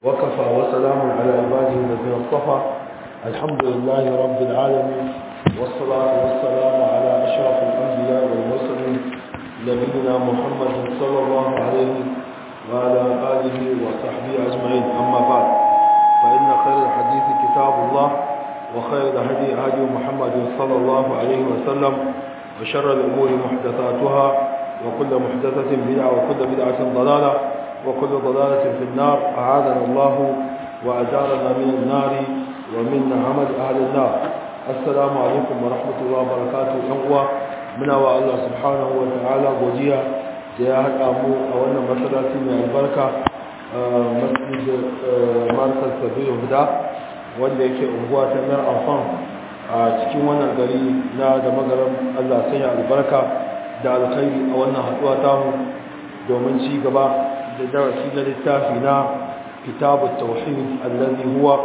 وكفى وسلام على عباده الذين اصطفى الحمد لله رب العالمين والصلاة والسلام على أشرف الأنبياء والمرسلين نبينا محمد صلى الله عليه وعلى آله وصحبه أجمعين أما بعد فإن خير الحديث كتاب الله وخير الهدي هدي محمد صلى الله عليه وسلم وشر الأمور محدثاتها وكل محدثة بدعة وكل بدعة ضلالة وكل ضلالة في النار أعاذنا الله وأجارنا من النار ومن عمل أهل النار السلام عليكم ورحمة الله وبركاته أنقوى من الله سبحانه وتعالى وديا جاءت أمو أولا مسألة من البركة مسجد مركز سبيل هدى wanda yake unguwa ta mayar amfan a cikin wannan gari na da magaran Allah sanya albarka da alkhairi a wannan haduwa tamu domin ci gaba da darasi na littafi na kitabut tauhid allazi huwa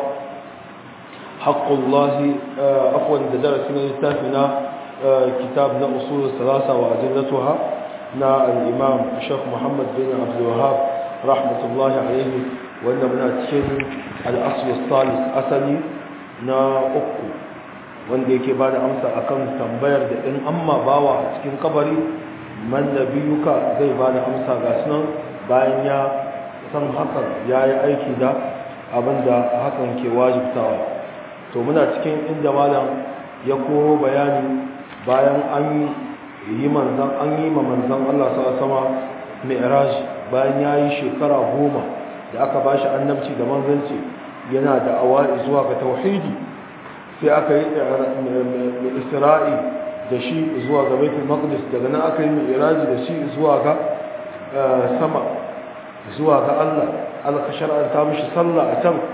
haqqullahi afwan da darasi na littafi na kitab na usul salasa wa adillatuha na al-imam Sheikh Muhammad bin Abdul Wahhab rahmatullahi alayhi wanda muna cikin al-asl salis asali na uku wanda yake bada amsa akan tambayar da in amma bawa a cikin kabari man nabiyuka zai bada amsa ga sunan bayan ya san hakan ya yi aiki da abinda hakan ke wajibtawa to muna cikin inda malam ya koro bayani bayan an yi manzan an yi ma manzan Allah sama mi'raj bayan ya yi shekara goma da aka ba shi annabci da manzanci yana da awa zuwa ga tauhidi sai aka yi isra'i da shi zuwa ga baitul maqdis daga nan aka yi mi'raji da shi zuwa ga sama zuwa ga Allah Allah ka shar'anta mishi sallah a can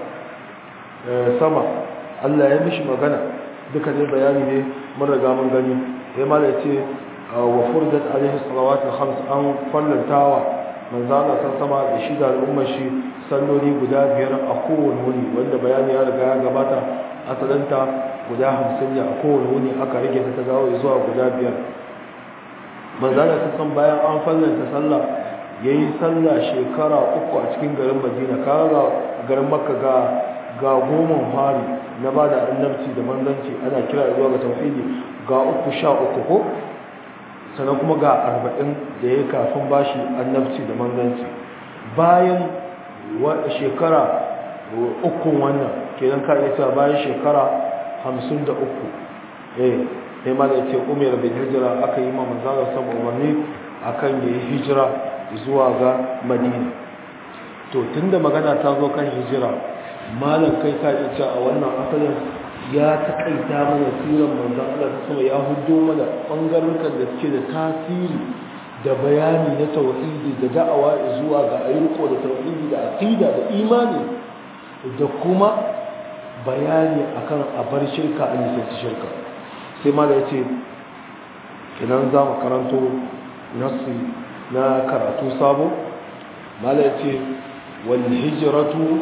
sama Allah ya mishi magana duka ne bayani ne mun riga mun gani sai ma da ce wa furdat alaihi salawatu khams an fallantawa manzo Allah san sama da shi da al'ummar shi salloli guda biyar a kowane wuni wanda bayani ya riga ya gabata asalanta guda hamsin ne a kowane wuni aka rage ta ta gawo zuwa guda biyar manzo Allah san bayan an fallanta sallah ya yi sallah shekara uku a cikin garin madina kaga garin makka ga ga goma fari na ba da annabci da manzanci ana kira zuwa ga tauhidi ga uku sha uku ko sannan kuma ga arba'in da ya kafin bashi annabci da manzanci bayan shekara ukun wannan kenan ka iya cewa bayan shekara hamsin da uku eh sai ma da ce umar bin hijira aka yi ma manzana sama umarni akan ya yi hijira zuwa ga madina to tunda magana ta zo kan hijira malam kai ka iya a wannan asalin ya taƙaita mana siran manzan Allah ta sama ya hudo mana ɓangarukan da suke da tasiri da bayani na tauhidi da da'awa zuwa ga ayyuko da tauhidi da aqida da imani da kuma bayani akan abar shirka a nisanci shirka sai ma da ya ce idan za mu karanto nasu na karatu sabo mala ya ce wal hijratu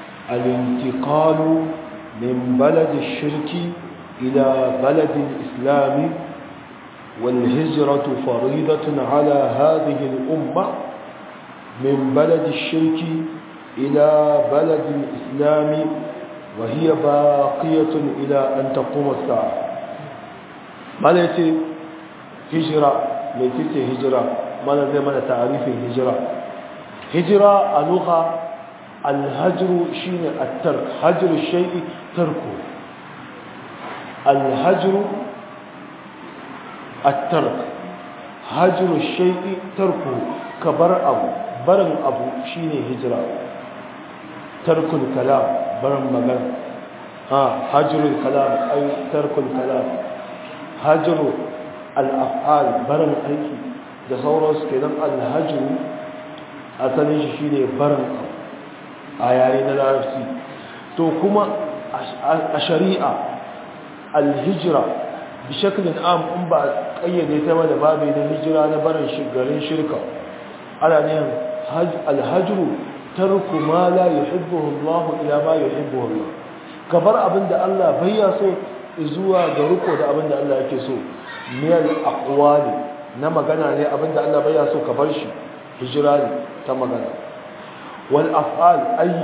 al-intiqalu min balad shirki ila balad islami wal hijratu faridatun ala hadhihi al-umma min balad shirki ila balad islami wa hiya baqiyatun ila an taqum as-sa'a mala ya ce hijra mai ce hijira mana zai mana ta'arifin hijira hijira a lugha alhajru shine at-tark hajru shay'i tarku alhajru at-tark hajru shay'i tarku kabar abu barin abu shine hijira tarkul kalam barin magana ha hajrul kalam ay tarkul kalam hajru al-af'al barin aiki da sauransu kenan alhajiru asalin shi shine barin a yare na larabci to kuma a shari'a alhijira bi shaklin am in ba kayyade ta da babu na hijira na barin garin shirka ana ne alhajiru tarku ma la yuhibbuhu Allah ila ma yuhibbuhu Allah kabar abinda Allah bai ya so zuwa ga riko da abinda Allah yake so miyal aqwali na magana ne abinda Allah bai so ka bar shi hijira ne ta magana wal af'al aiki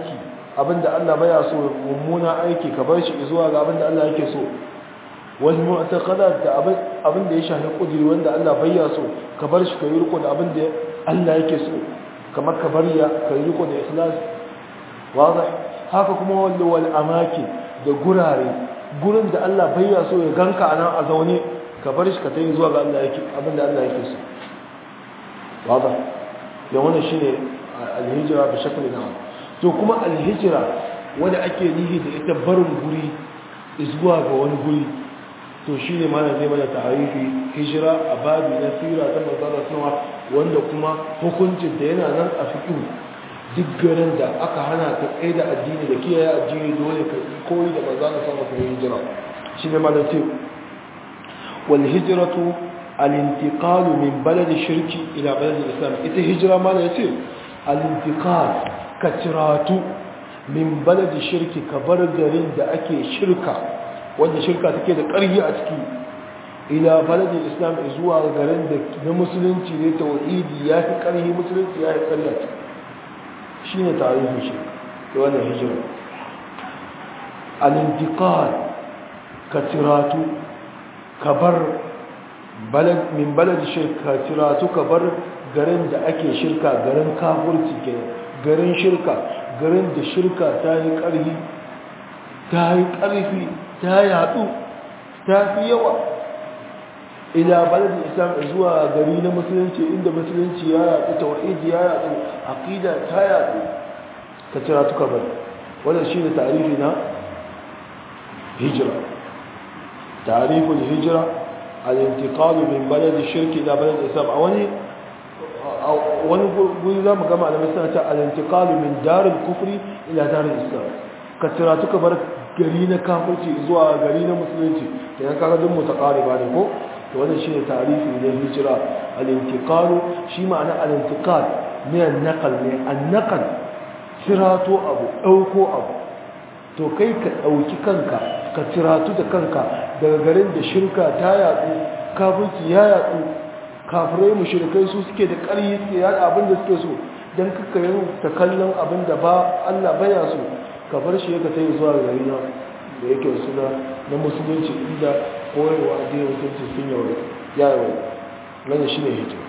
abinda Allah baya so mummuna aiki ka bar shi zuwa ga abinda Allah yake so wal mu'taqadat da abinda ya shafi kudiri wanda Allah baya so ka bar shi ka yi riko da abinda Allah yake so kamar ka bar ya ka yi riko da ikhlas wadah haka kuma wal wal amaki da gurare gurin da Allah baya so ya ganka anan a zaune ka bar shi ka tayi zuwa ga Allah yake abinda Allah yake so wadah ya wannan shine al-hijra bi shaklin am to kuma alhijira wanda ake nihi da ita barin guri zuwa ga wani guri to shi ne mana zai mana tarihi hijira a babi na sira ta manzana sanawa wanda kuma hukuncin da yana nan a fiƙi duk garin da aka hana ka tsaye da addini da kiyaye addini dole ka koyi da manzana sama kuma hijira shi ne mana ce wal hijiratu al-intiqalu min baladi shirki ila baladi islam ita hijira mana yace al-intiqal ka ciratu min baladi shirki ka bar garin da ake shirka wanda shirka take da ƙarfi a ciki ila baladi islam zuwa garin da na musulunci ne tauhidi ya fi ƙarfi musulunci ya fi ƙarfi shi ne tarihin shi da wannan hijira al-intiqal ka ciratu ka bar min baladi shirka ka ciratu ka bar garin da ake shirka garin kafurci kenan garin shirka garin da shirka ta yi ƙarfi ta yi ƙarfi ta yatsu ta fi yawa ila baladin islam zuwa gari na musulunci inda musulunci ya yatsu tawhidi ya yatsu aqida ta yatsu ka cira tuka bari wannan shine tarihi na hijira tariful hijira al-intiqal min balad shirki ila balad islam a wani wani guri za mu gama da suna ta al-intiqal min daril kufri ila daril islam ka cira tuka bar gari na kafirci zuwa gari na musulunci da yan kaga duk mutaqariba ne ko to wannan shine tarihi na hijira al-intiqal shi ma'ana al-intiqal ne an-naqal ne an-naqal cirato abu dauko abu to kai ka dauki kanka ka ciratu da kanka daga garin da shirka ta yatsu kafirci ya yatsu kafirai mushrikai su suke da ƙarfi suke yada abin da suke so dan kaka yin ta kallon abin da ba Allah baya so ka bar shi ka tayi zuwa gari na da yake suna na musulunci inda koyarwa addinin musulunci sun yawa yawa wannan shine hijira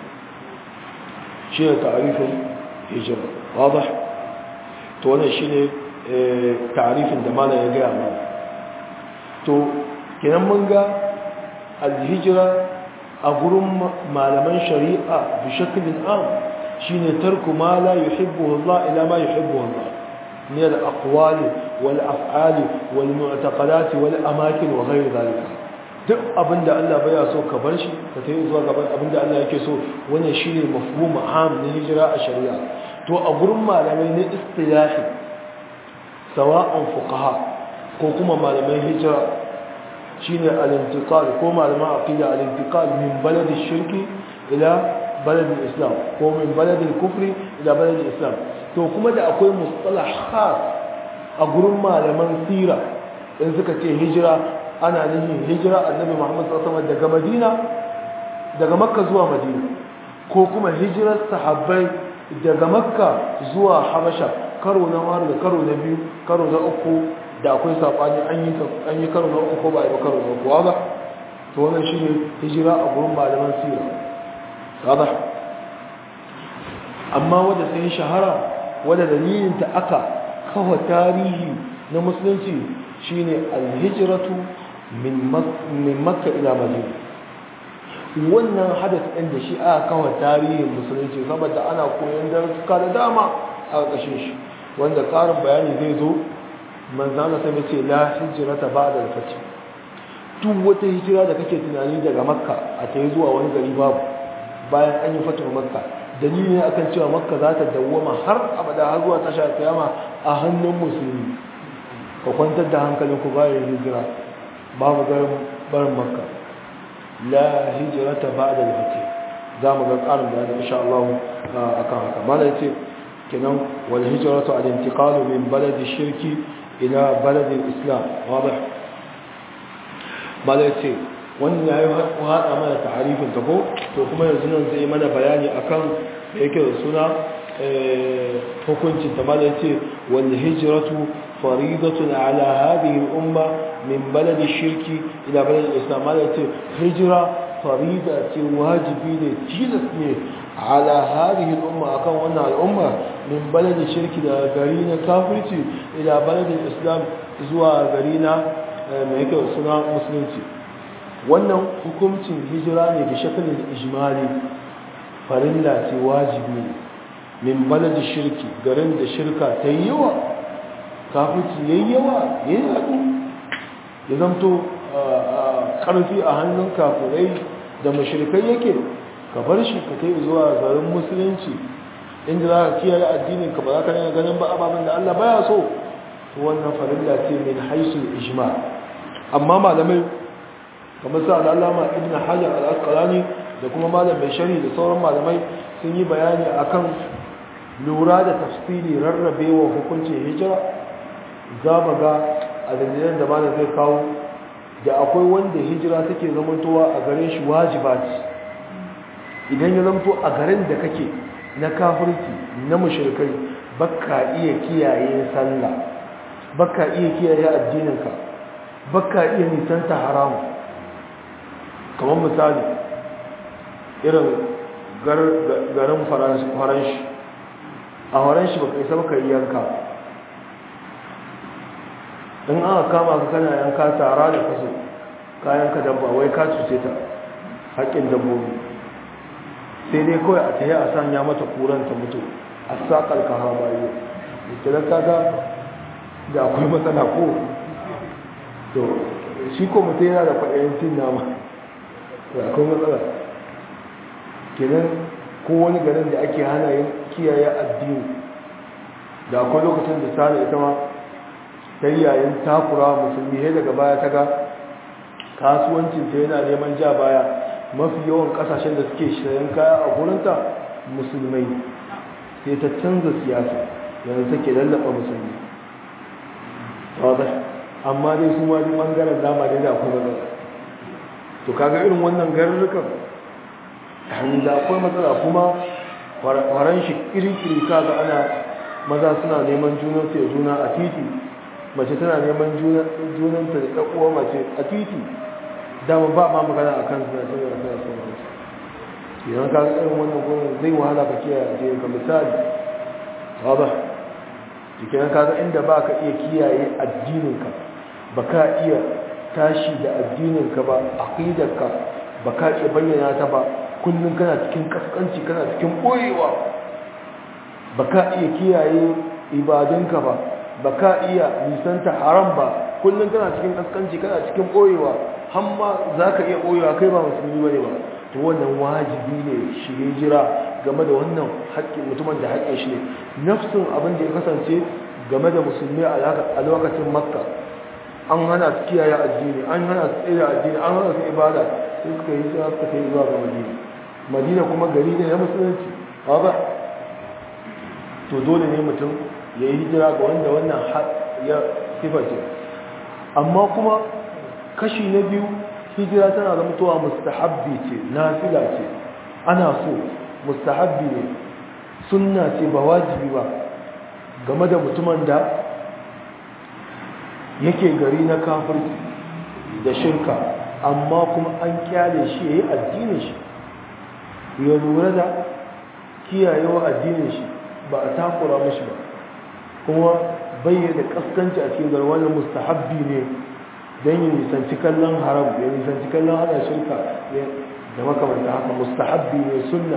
shine ta'arifin hijira wadah to wannan shine ta'arifin da malam ya gaya mana to kenan mun ga al-hijra a gurin malaman shari'a bi shaklin am shine tarku ma la yuhibbu Allah ila ma yuhibbu Allah من الأقوال والأفعال والمعتقدات والأماكن وغير ذلك duk abinda Allah baya so ka bar shi ka tayi zuwa gaban abinda Allah yake so wannan shine mafhum am na hijira a shari'a to a gurin malamai ne istilahi sawa'an fuqaha ko kuma malamai hijira shine al-intiqal ko malaman aqida al-intiqal min balad ash-shirki ila balad al-islam ko min balad al-kufri ila balad al-islam to kuma da akwai mustalah khas a gurin malaman sira in suka ce hijira ana nufin hijira annabi Muhammad sallallahu alaihi daga Madina daga Makka zuwa Madina ko kuma hijirar sahabbai daga Makka zuwa Habasha karo na har da karo na biyu karo na uku da akwai sabani an yi an yi karo na uku ko ba yi karo na uku ba to wannan shine hijira a gurin malaman sira wadah amma wanda sai shahara wadda dalilinta aka kawo tarihi na musulunci shine alhijratu min makka ila madina wannan hadas ɗin da shi aka kawo tarihin musulunci saboda ana koyon darasuka da dama a ƙashin shi wanda ƙarin bayani zai zo manzana sai mace la hijrata ba'da al-fath duk wata hijira da kake tunani daga makka a ta zuwa wani gari babu bayan an yi fatuwar makka dalili ne akan cewa makka za ta dawwama har abada har zuwa tashar kiyama a hannun musulmi ka kwantar da hankalin ku bayan hijira babu garin barin makka la hijrata ba'da al-fath za mu ga karin bayani insha Allah akan haka mana yace kenan wal hijratu al-intiqal min balad ash-shirki ila balad al-islam wadih mala yace wannan yayi hada mana ta'arifin ta ko to kuma yanzu nan zai mana bayani akan da yake da suna hukunci ta mala ce wal hijratu faridatun ala hadhihi al umma min balad shirki ila balad islam mala ce hijira farida ce wajibi ne tilas ne ala hadhihi al umma akan wannan al umma min balad shirki da gari na kafirci ila balad islam zuwa gari na mai yake suna musulunci wannan hukuncin hijira ne da shakalin ijmali farilla ce wajibi ne min balad shirki garin da shirka ta yi yawa kafirci ya yi yawa ya yi haɗu ya zamto ƙarfi a hannun kafirai da mashirkai yake ka bar shi ka kai zuwa garin musulunci inda za ka kiyaye addinin ka ba za ka nuna ganin ba ababen da Allah baya so wannan farilla ce min haisul ijma amma malamai kamar sa al'alama ibn hajar al-asqalani da kuma malam mai shari da sauran malamai sun yi bayani akan lura da tafsiri rarrabewa hukuncin hijira za mu ga a dalilan da malam zai kawo da akwai wanda hijira take zamantowa a garin shi wajiba ce idan ya zamto a garin da kake na kafirci na mushrikai baka iya kiyaye sallah baka iya kiyaye addininka baka iya nisanta haramu kamar misali irin garin faranshi a faranshi baka isa baka yi yanka in aka kama ka kana yanka tara da kaso kayan ka dabba wai ka cuce ta haƙƙin dabbobi sai dai kawai a tayi a sanya mata kuran ta mutu a saƙar ka hawa bayo idan kaga da akwai matsala ko to shi ko mutum yana da kwaɗayin cin nama da akwai matsala kenan ko wani garin da ake hana yin kiyaye addini da akwai lokacin da sani ita ma ta yi yayin takura musulmi sai daga baya ta ga kasuwancinta yana neman ja baya mafi yawan kasashen da suke shayen kaya a gurinta musulmai sai ta canza siyasa yanzu take lallaba musulmi wadda amma dai su ma duk bangaren dama dai da akwai matsala to kaga irin wannan garurrukan da akwai matsala kuma faran shi kirkiri kaga ana maza suna neman junansu ya juna a titi mace tana neman junanta da ɗaƙuwa mace a titi dama ba ma magana a kan suna cewa suna son mace idan ka ga irin wannan gwamnati zai wahala ka kiyaye a cikin ka misali ba jikin ka ga inda ba ka iya kiyaye addininka ba ka iya tashi da addininka ba aqidarka ba ka iya bayyana ta ba kullum kana cikin kaskanci kana cikin ɓoyewa ba ka iya kiyaye ibadunka ba ba ka iya nisanta haram ba kullum kana cikin kaskanci kana cikin ɓoyewa hamma za ka iya ɓoyewa kai ba musulmi ba ne ba to wannan wajibi ne shi jira game da wannan haƙƙin mutumin da haƙƙin shi ne nafsin abin da ya kasance game da musulmi a lokacin makka an hana su kiyaye addini an hana su tsere addini an hana su ibada sai suka yi zuwa suka yi zuwa ga madina madina kuma gari ne na musulunci ba to dole ne mutum ya yi hijira ga wanda wannan ya siface amma kuma kashi na biyu hijira tana da mutuwa mustahabbi ce nafila ce ana so mustahabbi ne sunna ce ba wajibi ba game da mutumin da yake gari na kafirci da shirka amma kuma an kyale shi ya yi addinin shi ya lura da kiyayewa addinin shi ba a takura mashi ba kuma bayyana kaskanci a cikin garwanin mustahabbi ne don yi nisanci kallon haram ya nisanci kallon ana shirka da makamanta haka mustahabbi ne sunna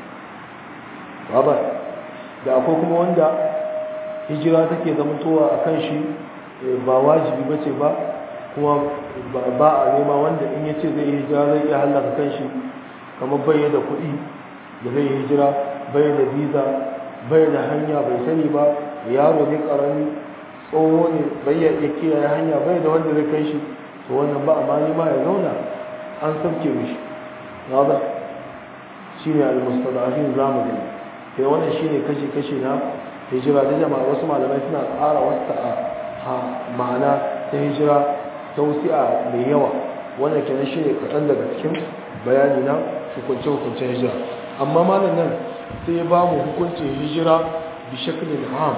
ba da akwai kuma wanda hijira take zamantowa a kan shi ba wajibi ba ce ba kuma ba a nema wanda in ya ce zai yi hijira zai iya hallaka kan shi kamar bayyana kuɗi da zai yi hijira bayyana visa bayyana hanya bai sani ba yaro ne karami tsoho ne bai ya kiyaye hanya bai da wanda zai kai shi to wannan ba amma ma ya zauna an sabke mishi nada shine al-mustada'afin zamu gani sai wannan shine kashi kashi na hijira da jama'a wasu malamai suna ƙara wasta a ma'ana ta hijira ta wusi'a mai yawa wannan kenan shine kaɗan daga cikin bayani na hukunce hukuncen hijira amma malam nan sai ya ba mu hukuncin hijira bi shaklin ham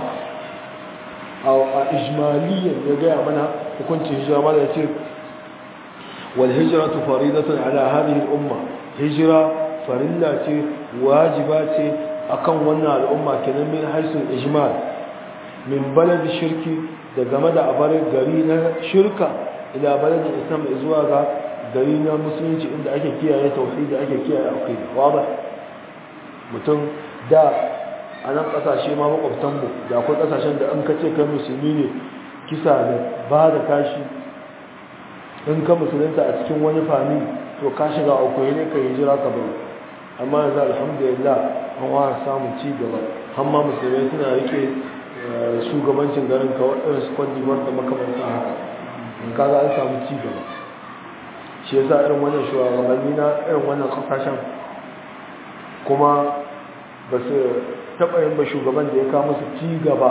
a ijmaliyan ya gaya mana hukuncin hijira mana ya ce wal hijratu faridatun ala hadhihi al umma hijira farilla ce wajiba ce akan wannan al'umma kenan min haisul ijmal min baladi shirki da game da abar gari na shirka ila baladi islam zuwa ga gari na musulunci inda ake kiyaye tauhidi ake kiyaye aqida wadah mutum da a nan kasashe ma makwabtanmu da akwai kasashen da an kace kai musulmi ne kisa da ba da kashi in ka musulunta a cikin wani fami to ka shiga akwai ne ka hijira ka bari amma yanzu alhamdulillah an wa samun ci gaba amma musulmai suna rike shugabancin garin ka waɗansu kwandibar da makamantan haka in kaga an samu ci gaba shi yasa irin wannan shugabanni na irin wannan kasashen kuma ba su taɓa yin ba shugaban da ya kawo musu ci gaba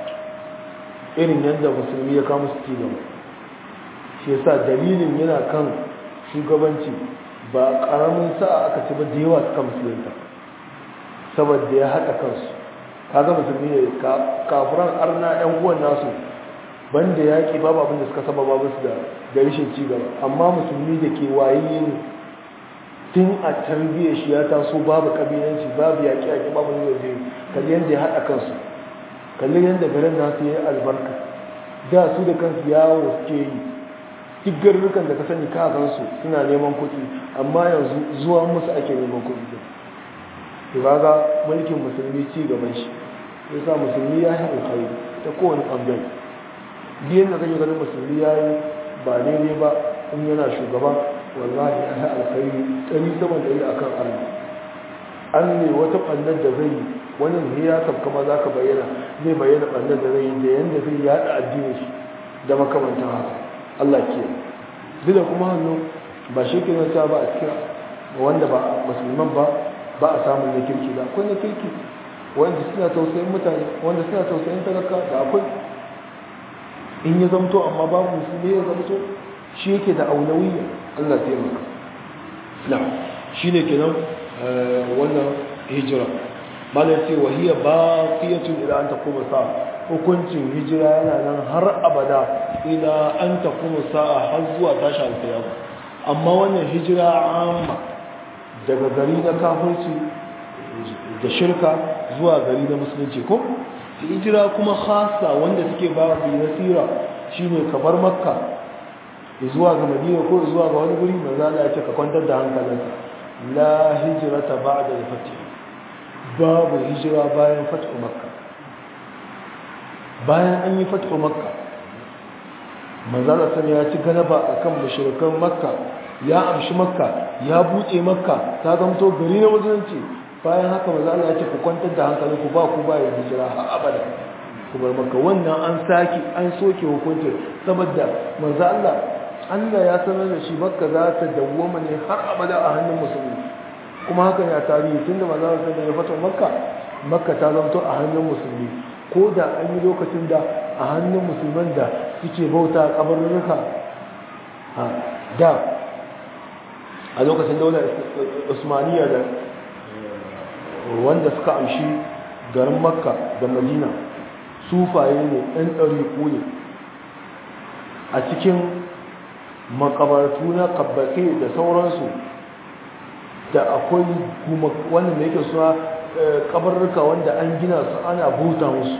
irin yadda musulmi ya kawo musu ci gaba shi yasa dalilin yana kan shugabanci ba ƙaramin sa'a aka ci ba da yawa suka musulunta saboda ya haɗa kansu kaga musulmi ne kafuran arna yan uwan nasu banda yaƙi babu abin da suka saba babu su da da rashin ci gaba amma musulmi da ke waye ne tun a tarbiyyar shi ya taso babu kabilanci babu yaƙi yaƙi babu ne zai kalli yadda ya haɗa kansu kalli yadda garin nasu ya yi albarka da su da kansu yawo suke yi duk garurrukan da ka sani ka gansu suna neman kuɗi amma yanzu zuwa musu ake neman kuɗi to kaga mulkin musulmi ci gaban shi yasa musulmi ya yi alkhairi ta kowane ɓangare biyan da kake ganin musulmi ya yi ba daidai ba in yana shugaba wallahi ya yi alkhairi ɗari sama da yi akan arna an ne wata ɓannar da zai yi wani ne ya sabka ma za ka bayyana zai bayyana ɓannar da zai yi da yadda zai yaɗa addinin shi da makamantan haka Allah ke duk da kuma hannu ba shi ke nasa ba a cikin wanda ba musulman ba ba a samun na kirki da akwai na kirki wanda suna tausayin mutane wanda suna tausayin talaka da akwai in ya zamto amma babu musulmi ya zamto shi yake da aulawiyya Allah taimaka na shi ne kenan wannan hijira malar ce wahiyar ba fiyatun ila an ta kuma sa hukuncin hijira yana nan har abada ila an ta kuma sa'a har zuwa tashi alkiyama amma wannan hijira amma daga gari na kafirci da shirka zuwa gari na musulunci ko hijira kuma khasa wanda take ba bi nasira shine ka bar makka zuwa ga madina ko zuwa ga wani guri manzo Allah ya ce ka kwantar da hankalinka la hijrata ba'da al-fath babu hijira bayan fathu makka bayan an yi fathu makka manzo Allah ya ci galaba akan mushrikan makka ya amshi makka ya buɗe makka ta zamto gari na musulunci bayan haka maza Allah ya ce ku kwantar da hankali ku ba ku ba ya hijira har abada ku bar makka wannan an saki an soke hukunci saboda maza Allah Allah ya sanar da shi makka za ta dawwama ne har abada a hannun musulmi kuma haka ne a tarihi tunda maza Allah ya fata makka makka ta zamto a hannun musulmi ko da an yi lokacin da a hannun musulman da suke bauta a kabarurruka da a lokacin daular usmaniya da wanda suka amshi garin makka da madina sufaye ne ɗan ɗariƙo ne a cikin makabartu na kabbaƙe da sauransu da akwai wanda da yake suna kabarruka wanda an gina su ana buta musu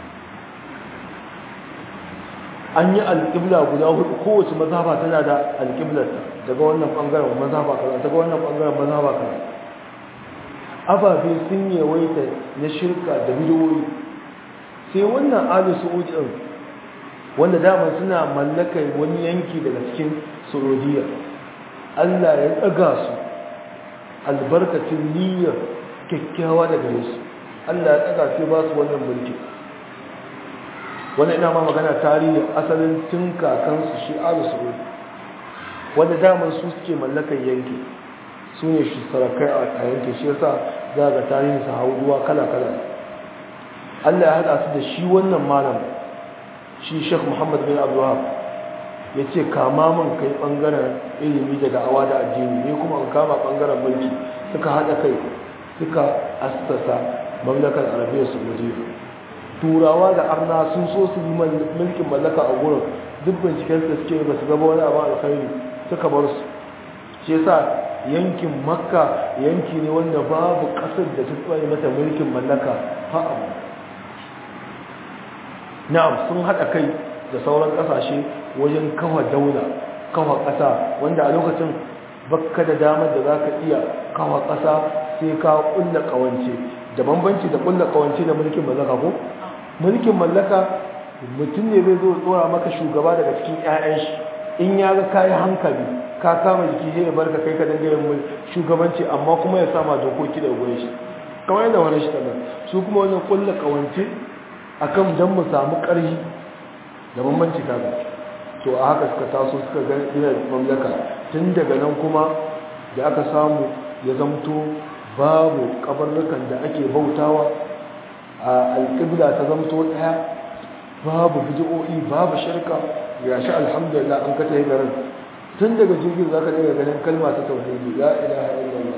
an yi alƙibla guda hudu kowace mazhaba tana da alƙiblarta daga wannan ɓangaren mazhaba kaza daga wannan ɓangaren mazhaba kaza ababe sun yawaita na shirka da bidiyoyi sai wannan ali su'udi din wanda dama suna mallakar wani yanki daga cikin saudiya Allah ya tsaga su albarkacin niyyar kyakkyawa daga su Allah ya tsaga sai ba su wannan mulki wanda ina ma magana tarihi asalin tun kakansu shi alu saudi wanda daman su suke mallakar yanki su ne shi sarakai a yanki shi yasa za ga tarihin su hauduwa kala-kala allah ya haɗa su da shi wannan malam shi shek muhammad bin abdullahi ya ce kama man kai ɓangaren ilimi da da'awa da addini ne kuma an kama ɓangaren mulki suka haɗa kai suka assasa mamlakar arabiya saudiya turawa da arna sun so su yi mulkin mallaka a gurin duk binciken da suke ba su gaba wani abu alkhairi suka bar su shi yasa yankin makka yanki ne wanda babu kasar da ta tsaye mata mulkin mallaka ha abu na'am sun haɗa kai da sauran ƙasashe wajen kawa daula kawa ƙasa wanda a lokacin bakka da damar da za ka iya kawa ƙasa sai ka ƙulla ƙawance da bambanci da ƙulla ƙawance da mulkin mallaka ko mulkin mallaka mutum ne zai zo tsora maka shugaba daga cikin 'ya'yan shi in ya ga kayi hankali ka kama jiki sai ya barka kai ka dinga yin shugabanci amma kuma ya sama dokoki da gurin shi kamar yadda wani shi tana su kuma wajen ƙulla ƙawance akan dan mu samu ƙarfi da bambanci kaga to a haka suka taso suka ga ina mamlaka tun daga nan kuma da aka samu ya zamto babu kabarrukan da ake bautawa a alƙibla ta zamto ɗaya babu bid'o'i babu shirka ya sha alhamdulillah an kata garin tun daga jirgin zaka daga ganin kalma ta tauhidi la ilaha illallah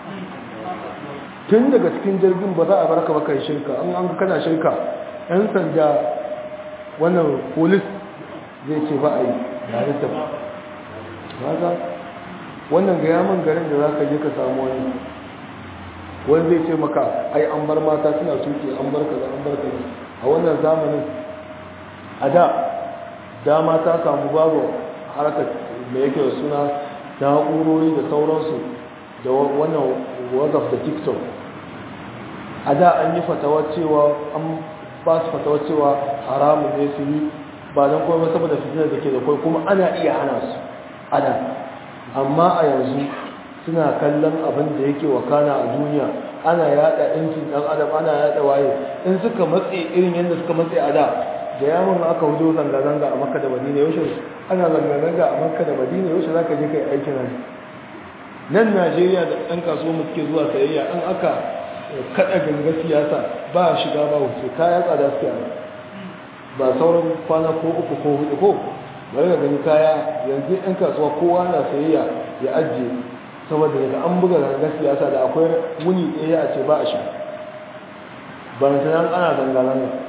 tun daga cikin jirgin ba za a barka ba kai shirka an an kana shirka yan sanda wannan polis zai ce ba a yi yare ta ba wannan ga yaman garin da za ka je ka samu wani wani zai ce maka ai an bar mata suna tuki an bar kaza an bar kaza a wannan zamanin a da dama ta samu babu harkar da yake da suna na'urori da sauransu da wannan whatsapp da tiktok a da an yi fatawa cewa an ba su fatawa cewa haramun ne su yi ba don kuma saboda fitinar da ke da kwai kuma ana iya hana su ana amma a yanzu suna kallon abin da yake wakana a duniya ana yada ɗinkin ɗan adam ana yada waye in suka matse irin yadda suka matse a da da yawon aka hudo zanga-zanga a makka da madina yaushe ana zanga-zanga a makka da madina yaushe za ka je kai aikin hajji nan najeriya da ɗan kasuwa mu suke zuwa sayayya an aka kaɗa ganga siyasa ba shiga ba wuce kaya tsada suke a ba sauran kwana ko uku ko hudu ko bari ga gani kaya yanzu ɗan kasuwa kowa na sayayya ya ajiye saboda daga an buga ganga siyasa da akwai wuni ɗaya a ce ba a shiga ba na ana zanga-zanga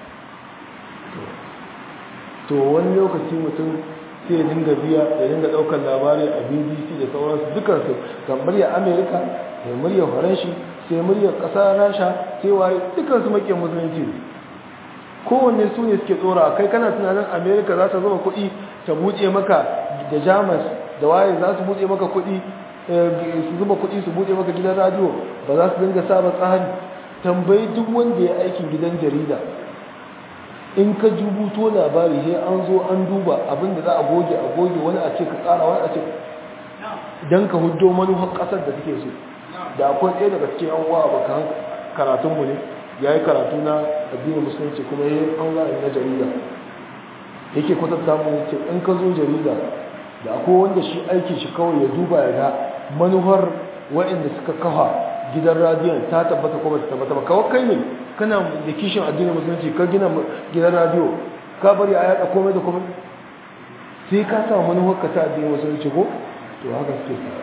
to wani lokaci mutum sai ya dinga biya ya dinga daukar labari a bbc da sauransu dukansu ga murya amerika sai murya faranshi sai murya kasar rasha sai waye dukansu make musulunci kowanne su ne suke tsora kai kana tunanin amerika za ta zama kuɗi ta buɗe maka da jamus da waye za su buɗe maka kuɗi su zuba kuɗi su buɗe maka gidan radio ba za su dinga saba tsari tambayi duk wanda ya aikin gidan jarida in ka jubuto labari sai an zo an duba abinda za a goge a goge wani a ce ka tsara wani a ce don ka huddo manufar kasar da suke so da akwai ɗaya daga cikin yan uwa abokan karatunmu ne ya yi karatu na addinin musulunci kuma ya yi ɓangaren na jarida yake kwatanta mu ce in ka zo jarida da akwai wanda shi aiki shi kawai ya duba ya ga manufar waɗanda suka kafa gidan radiyon ta tabbata ko ba ta tabbata ba kawai kai ne kana da kishin addinin musulunci ka gina gidan radiyo ka bari a yada komai da komai sai ka samu manufar ka ta addinin musulunci ko to haka suke sa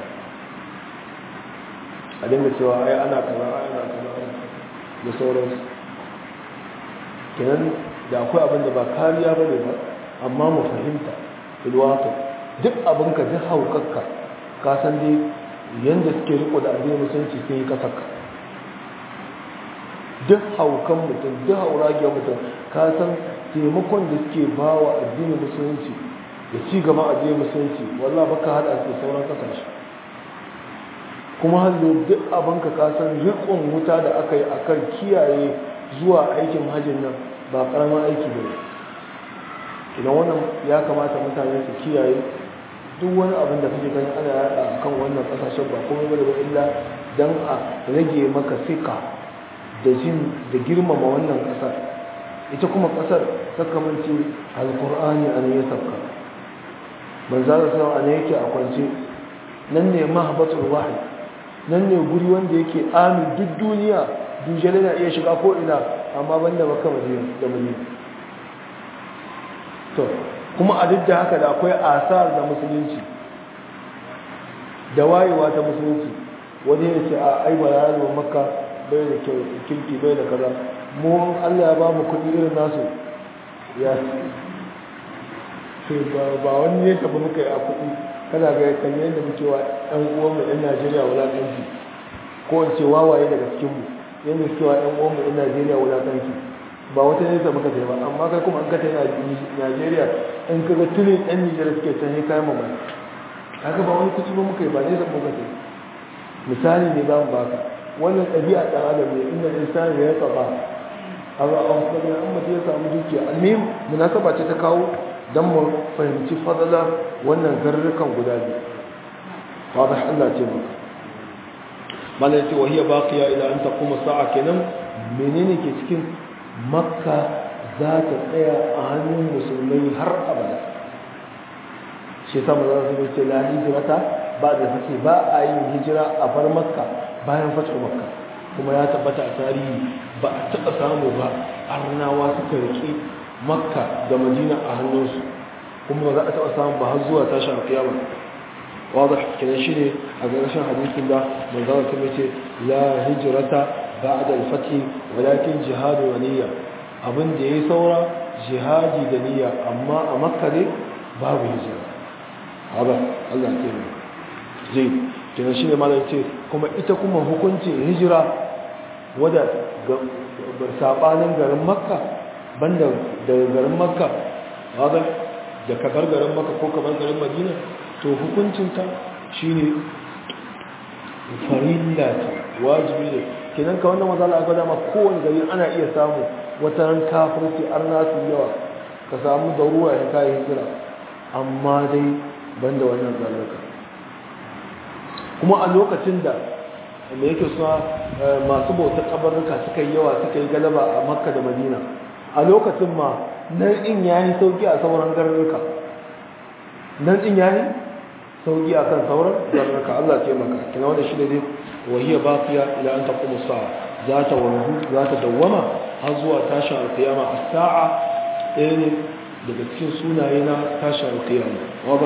a dinga cewa ai ana kaza ai ana kaza da sauransu kenan da akwai abin da ba kariya ba ne ba amma mu fahimta ilwato duk abinka duk haukarka ka san dai yanda suke riko da addinin musulunci sun yi kasarka duk haukan mutum duk hauragiyar mutum ka san taimakon da suke ba wa addinin musulunci da ci gaba addinin musulunci wallah baka hada su sauran kasashe kuma hannu duk abinka ka san rikon wuta da aka yi akan kiyaye zuwa aikin hajjin nan ba karamin aiki ba ne idan wannan ya kamata mutane su kiyaye duk wani abin da kake gani ana yada a kan wannan kasashen ba komai ba da ba illa don a rage maka sika da jin da girmama wannan kasar ita kuma kasar sakamanci alkur'ani a ne ya sauka manzara sau a ne yake a kwance nan ne mahabbatul wahayi nan ne guri wanda yake amin duk duniya dujjale na iya shiga ko ina amma banda baka madina da madina to kuma a duk da haka da akwai asar da musulunci da wayewa ta musulunci wani ya ce a aiba ya zo maka bai da kirki bai da kaza mu Allah ya ba mu kuɗi irin nasu ya ba wani ne tafi muka yi a kuɗi kana ga kan yadda muke wa ɗan uwan mu ɗan Najeriya wulaƙanci ko in ce wawaye daga cikin mu yadda suke wa ɗan uwan mu ɗan Najeriya wulaƙanci ba wata nesa muka sai ba amma kai kuma an ka tai Najeriya in ka ga tuni ɗan Nijar suke can sai kayan mamaki haka ba wani kuci ba muka yi ba nesa muka sai misali ne za mu baka wannan ɗabi'a ɗan adam ne inda insani ya tsaba a ba a wasu ɗan amma ya samu dukiya almihim munasaba ce ta kawo don mu fahimci fadala wannan garurrukan guda biyu wadda Allah ce maka malai ce wahiyar baqiya ila an taquma sa'a kenan menene ke cikin makka za ta tsaya a hannun musulmai har abada shi ta maza su ce la hijrata ba da sake ba a yin hijira a bar makka bayan fatu makka kuma ya tabbata a tarihi ba a taɓa samu ba arnawa suka riƙe makka da madina a hannunsu kuma ba za a taɓa samu ba har zuwa tashin alƙiyama wadda kenan shi ne a ƙarshen hadisin da manzana ta ce la hijirata ba da alfati walakin jihadu wa niyya abin da ya yi saura jihadi da niyya amma a makka ne babu hijira haɗa allah ke ne zai kenan shi ne malar ce kuma ita kuma hukuncin hijira wadda saɓanin garin makka banda daga garin makka wadda da kabar garin makka ko kabar garin madina to hukuncinta shi ne farilla ce wajibi ne kenan ka wannan matsala a gwada ma kowane gari ana iya samu wata ran kafirci an nasu yawa ka samu daruwa ya kayi hijira amma dai banda wannan zalunka kuma a lokacin da da yake suna masu bautar kabarruka suka yi yawa suka yi galaba a makka da madina a lokacin ma nan in yayi sauki a sauran garuruka nan in yayi sauki a kan sauran garuruka Allah ce maka kina wanda shi da dai wahiya baqiya ila an taqumu sa'a za ta wanzu za ta dawwama har zuwa tashin alqiyama as-sa'a ɗaya ne daga cikin sunaye na tashin alqiyama wadah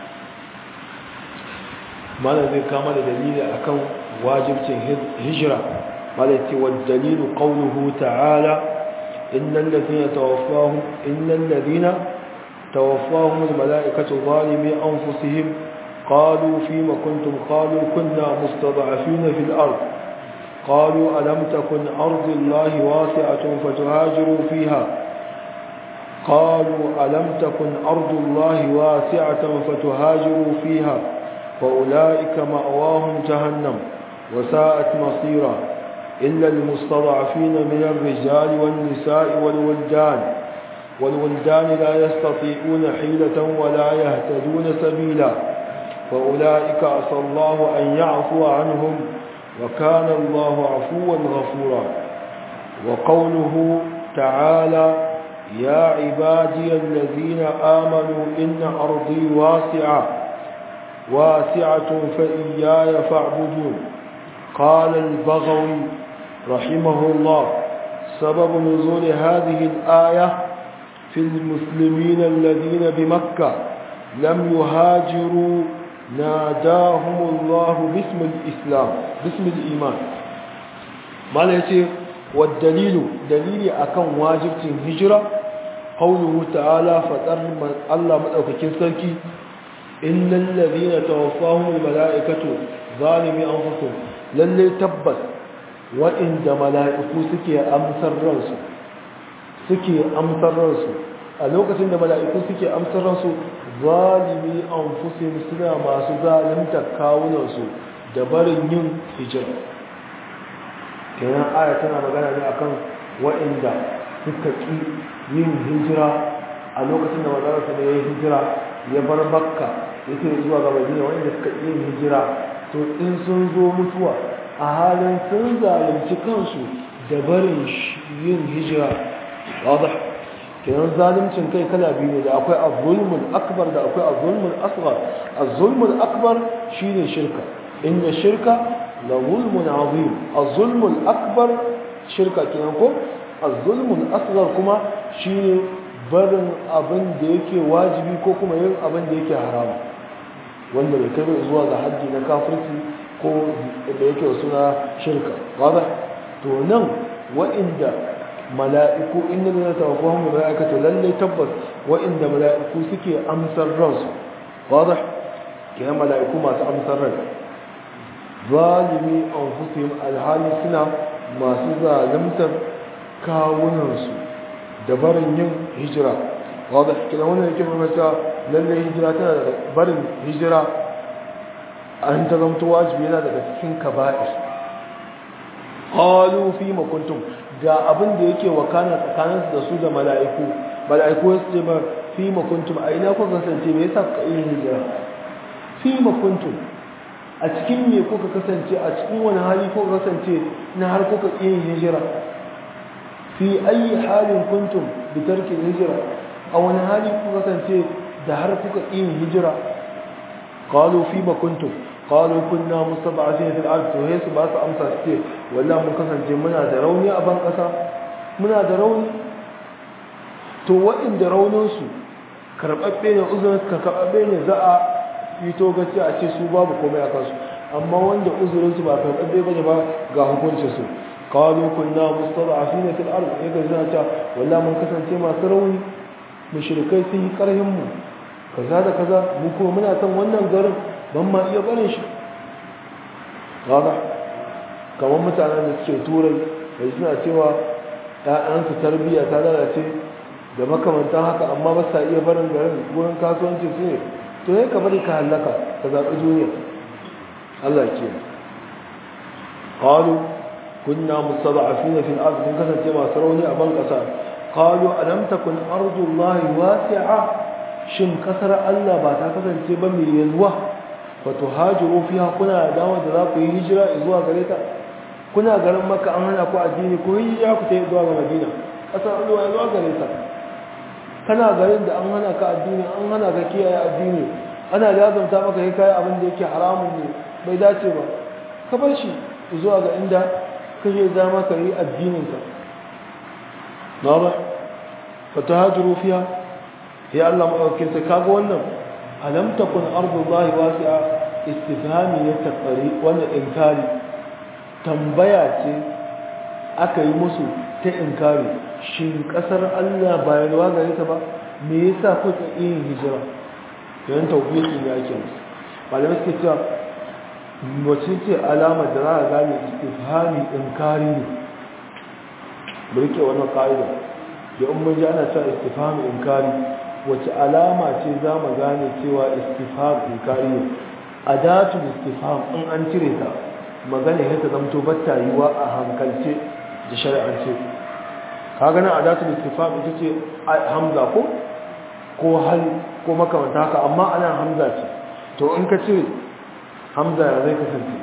malam zai kama da dalili akan wajibcin hijira malam ce wa dalilu qawluhu ta'ala innal ladina tawaffahum innal ladina tawaffahum al malaikatu zalimi anfusihim qalu fima kuntum qalu kunna mustad'afina fil ard قالوا ألم تكن أرض الله واسعة فتهاجروا فيها قالوا ألم تكن أرض الله واسعة فتهاجروا فيها فأولئك مأواهم جهنم وساءت مصيرا إلا المستضعفين من الرجال والنساء والولدان والولدان لا يستطيعون حيلة ولا يهتدون سبيلا فأولئك عسى الله أن يعفو عنهم وكان الله عفوا غفورا وقوله تعالى يا عبادي الذين آمنوا إن أرضي واسعة واسعة فإياي فاعبدون قال البغوي رحمه الله سبب نزول هذه الآية في المسلمين الذين بمكة لم يهاجروا ناداهم الله باسم الإسلام باسم الإيمان ما ليس والدليل دليل أكون واجب هجرة قوله تعالى فتر الله مدعوكين سلكي إن الذين توفاهم الملائكة ظالمي أنفسهم للي تبت وإن ملائكو سكي أمسر رنسو سكي أمسر رنسو ألوكة إن ملائكو سكي أمسر رنسو ظالمي أنفسهم سنة ما سظالم تكاون رنسو دبر ين هجرة كنا آية تنا مغانا لأكن وإن دا سكي yin hijira a lokacin da mazararsa da ya yi hijira ya bar makka yake zuwa ga madina wanda suka yi hijira to in sun zo mutuwa a halin sun zalunci kansu da barin yin hijira wadda kenan zaluncin kai kala biyu ne da akwai azulmul akbar da akwai azulmul asghar azulmul akbar shine shirka inna shirka la zulmun azim azulmul akbar shirka kenan ko azulmul asghar kuma shine barin abin da yake wajibi ko kuma yin abin da yake haramu wanda bai kai zuwa ga haddi na kafirci ko da yake suna shirka wadda to nan wa'inda mala'iku inda zai tawaffahun mala'ikatu lalle tabbas wa'inda mala'iku suke amsar ransu wadda ke mala'iku masu amsar rai zalimi an fusihim alhali suna masu zalimtar kawunansu da barin yin hijira wadda kina wannan yake mamata lalle hijira tana da barin hijira an ta zamto wajibi yana daga cikin kaba'ir qalu fi ma kuntum ga abin da yake wakana tsakanin da su da mala'iku mala'iku su ce ba fi ma kuntum a ina kuka kasance me yasa kuka yi hijira fi ma kuntum a cikin me kuka kasance a cikin wani hali kuka kasance na har kuka yi hijira fi ayi halin kuntum bi tarki hijira a wani hali kuka kasance da har kuka yi hijira qalu fi ma kuntum qalu kunna mustad'afina fil ard to yesu ba su amsa su ce wallahi mun kasance muna da rauni a ban kasa muna da rauni to waɗanda raunin su karbabbe ne uzurin su karbabbe ne za a yi to gaci a ce su babu komai a kansu amma wanda uzurin su ba karbabbe bane ba ga hukuncin su qalu kunna mustad'afina fil ard yake zana ta wallahi mun kasance masu rauni mushrikai sun yi karhin mu kaza da kaza mu kuma muna son wannan garin ban ma iya barin shi kaga kamar mutanen da suke turai da suna cewa ɗayansu tarbiyya ta lalace da makamantan haka amma ba sa iya barin garin wurin kasuwanci su ne to ya ka bari ka hallaka ka zaɓi duniya Allah ke qalu kunna mustada'afina fil ard mun kasance masu rauni a ban ƙasa qalu alam takun ardullahi wasi'a shin kasar Allah ba ta kasance ba mai yalwa wato hajiru fiha kuna da dama da za ku yi hijira zuwa gare ta kuna garin maka an hana ku addini ko hijira ku ta yi zuwa ga madina kasar Allah ya zuwa gare ta kana garin da an hana ka addini an hana ka kiyaye addini ana lazumta maka yi kayan abin da yake haramun ne bai dace ba ka bar shi zuwa ga inda kake dama ka yi addininka na ba fa tahajiru fiha ya Allah maɗaukin sai kaga wannan alam takun ardullahi wasi'a istifhami ya taqari wannan inkari tambaya ce aka yi musu ta inkari shin kasar Allah ba yalwa gare ta ba me yasa kuka yin hijira yan tawfiqi ne ake musu malamai suke cewa wace ce alamar da za a gane istifhami inkari ne mu rike wannan ka'ida da in mun ji ana cewa istifhami inkari wace alama ce za mu gane cewa istifham inkari ne adatul istifham in an cire ta magana ya ta zamto batta yiwa a hankalce da shari'ance kaga nan adatul istifham ita ce hamza ko ko hal ko makamanta haka amma ana hamza ce to in ka cire hamza ya zai kasance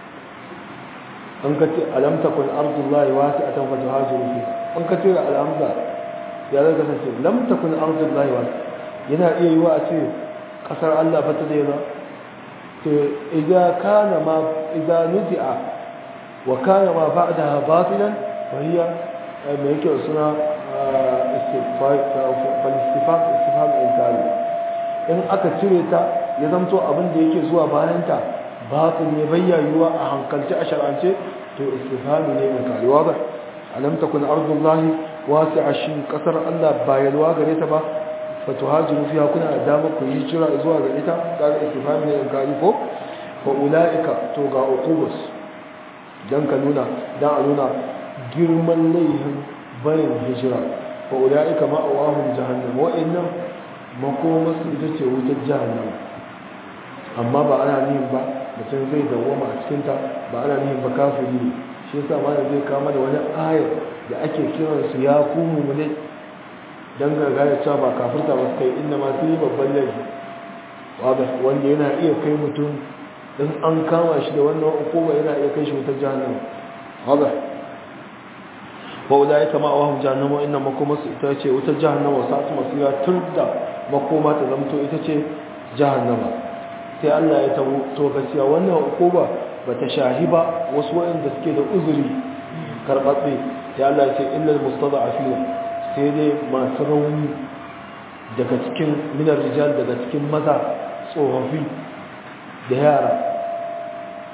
in ka ce alam takun ardullahi wasi'atan fa tuhajiru fi in ka cire alhamza ya zai kasance lam takun ardullahi wa yana iya yiwa a ce kasar Allah ba ta da yana to idza kana ma idza nudi'a wa kana ma ba'daha batilan fa hiya me yake suna istifai fal istifam istifam inkari in aka cire ta ya zamto abin da yake zuwa bayan ta batil ne bayyayuwa a hankalci a shar'ance to istifami ne inkari wa ba alam takun ardullahi wasi'a shin kasar Allah ba yalwa gare ta ba fatuhajiru fiha kuna da dama ku yi jira zuwa ga ita kaga istifhami ne in kari ko fa ulaika to ga uqubus dan ka nuna dan a nuna girman laihin barin hijira fa ulaika ma awahum jahannam wa innam makoma su ita ce wutar jahannam amma ba ana nihin ba mutum zai dawwama a cikin ta ba ana nihin ba kafiri ne shi yasa ma zai kama da wani ayar da ake kiransu ya kumu mu ne don gargaya cewa ba kafirta ba kai inda masu yi babban laifi wanda yana iya kai mutum in an kama shi da wannan hukuma yana iya kai shi wutar jahannama wadda ba wuda ya kama a wahun jahannama inda makoma su ita ce wutar jahannama wasu asu masu yawa tun da makoma ta zamto ita ce jahannama sai allah ya tabo to gaskiya wannan hukuma ba ta shahi ba wasu waɗanda suke da uzuri karɓaɓɓe sai allah ya ce illal mustada a fiye sai dai masu rauni daga cikin minar rijal daga cikin maza tsofaffi da yara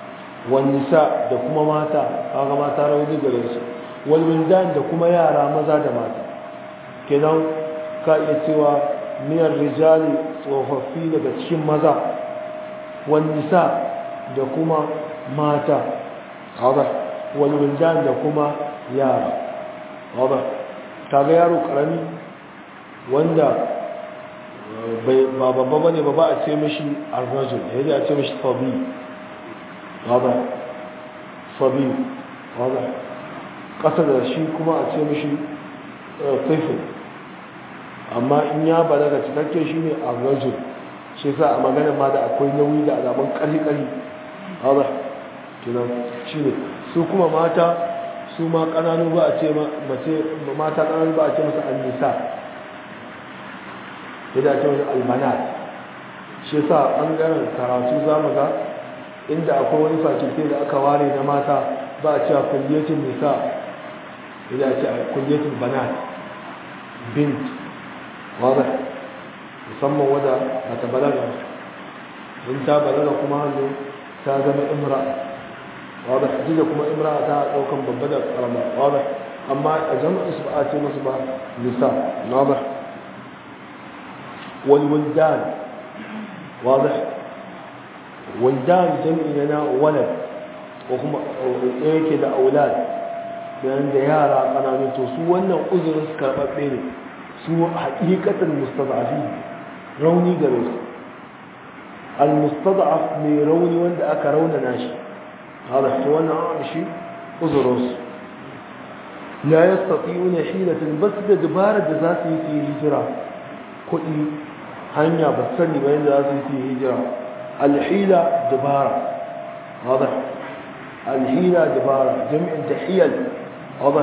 wani nisa da kuma mata kaga mata rauni gare su wal wildan da kuma yara maza da mata kenan ka iya cewa miyar rijali tsofaffi daga cikin maza wani nisa da kuma mata haɗa wal wildan da kuma yara haɗa kaga yaro karami wanda ba babba bane ba ba a ce mishi arrajul yaji a ce mishi sabi hada sabi hada kasa da shi kuma a ce mishi taifin amma in ya balaga cikakke shi ne arrajul shi sa a magana ma da akwai nauyi da alamun ƙari-ƙari hada tunan shi ne su kuma mata su ma ƙananu ba a ce mata ƙananu ba a ce masa annisa ya ce wani almanat shi sa ɓangaren karatu za mu ga inda akwai wani fakilte da aka ware na mata ba a cewa kulliyatin nisa ya ce kulliyatin banat bint wadda musamman wadda ba ta balaga in ta balaga kuma hannu ta zama imra wadda jida kuma imra ta ɗaukan babba da ƙarama wadda amma a jama'a su ba a ce masu ba nisa wadda والولدان واضح ولدان جمعنا ولد وهم yake da aulad bayan da yara kananu to su wannan uzurin su karɓaɓɓe ne su haƙiƙatan mustada'afi rauni gare su al-mustada'af mai rauni wanda aka raunana shi hada to wannan an shi uzurin su la yastati'una hilatan bas da dabara da za su yi su hijira kuɗi hanya ba sani ba yadda za su yi hijira alhila dabara wadda alhila dabara jami'in tahiyal wadda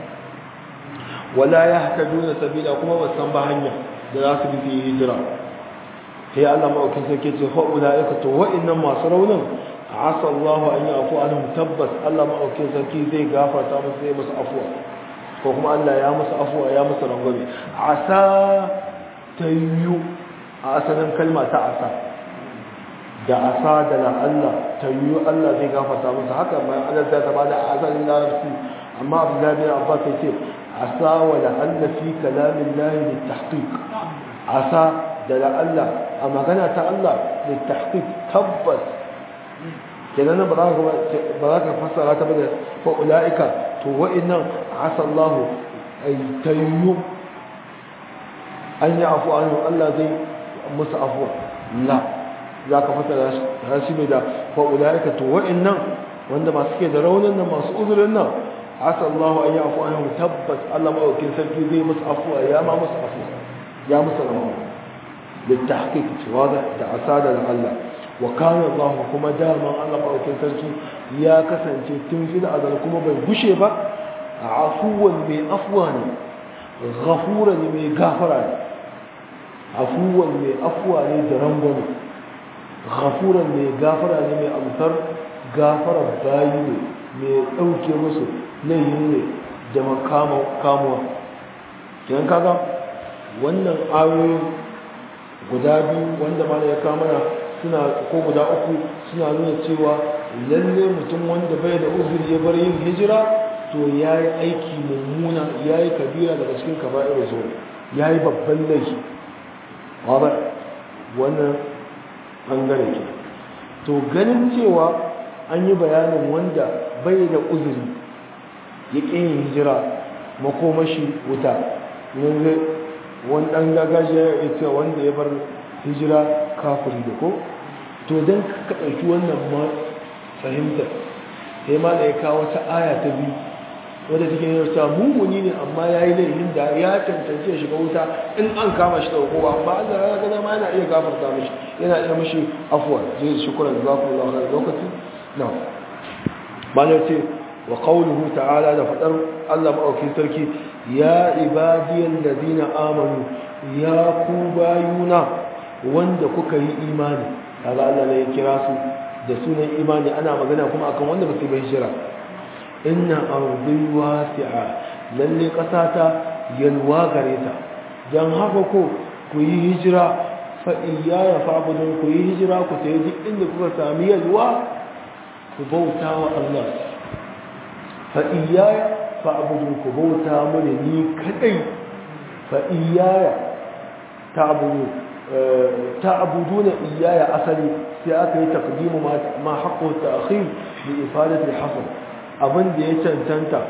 wala ya haka duna sabila kuma ba san ba hanya da za su bi su yi hijira sai Allah ma'aukin sarki ce fa'ula ya kato wa'innan masu raunin asa Allah an yi afu anhum tabbas Allah ma'aukin sarki zai gafarta musu zai musu afuwa ko kuma Allah ya musu afuwa ya musu rangwame asa ta yiwu a asalin kalma ta asa da asa da na Allah ta yiwu Allah zai gafarta musu haka bayan Allah zai ta bada asalin larabci amma abdullahi bin abbas ya ce asa wa la Allah fi kalamin lahi da tahqiq asa da la Allah a magana ta Allah da tahqiq tabbas kenan ba za ka ba za ka fassara ta bada fa ulaika to wa'annan asa Allah ay tayyu an yi afu an Allah zai musu afuwa la za ka fata rashi mai da fa'ula'ika to wa'innan wanda masu ke da raunin nan masu uzurin nan asa Allah an yi afu an tabbas Allah maɗaukin sarki zai musu afuwa ya ma musu afuwa ya musu rama da ta haƙiƙa cewa da asada da Allah wa kana Allah kuma daman Allah maɗaukin sarki ya kasance tun fi da azal kuma bai gushe ba a afuwan mai afuwa ne ghafura ne mai gafara ne afuwan mai afuwa ne da rangwame ghafuran mai gafara ne mai amsar gafara bayi ne mai ɗauke musu laihin ne da kamuwa kiyan kaga wannan ayoyin guda biyu wanda ma ya kamana suna ko guda uku suna nuna cewa lalle mutum wanda bai da uzuri ya bar yin hijira to ya yi aiki mummuna ya yi kabira daga cikin kaba'ir zuwa ya yi babban laifi wadda wannan ɓangare ke to ganin cewa an yi bayanin wanda bai da uzuri ya ƙin yin hijira makomashi wuta yanzu wani ɗan gagajiya ya ce wanda ya bar hijira kafiri da ko to don ka ɗauki wannan ma fahimtar sai ma da ya kawo wata aya ta biyu wadda take yi ta mummuni ne amma ya yi laifin da ya cancance shiga wuta in an kama shi da hukuma amma Allah ya gada ma yana iya gafarta mishi yana iya mishi afuwa zai shi kula da zaku Allah a lokaci na bana ce wa qawluhu ta'ala da fadar Allah maɗaukin sarki ya ibadiyal ladina amanu ya ku bayuna wanda kuka yi imani kaga Allah ne ya kira su da sunan imani ana magana kuma akan wanda ba su bai shira inna ardi wasi'a lalle kasata yalwa gare ta dan haka ko ku yi hijira fa iyaya fa'budun ku yi hijira ku tayi duk inda kuka sami yalwa ku bauta wa Allah fa iyaya fa abudu ku bauta mani ni kadai fa iyaya ta abudu ta abuduna iyaya asali sai aka yi taqdimu ma haqqu ta'khir bi ifadati al-hasr abin da ya cancanta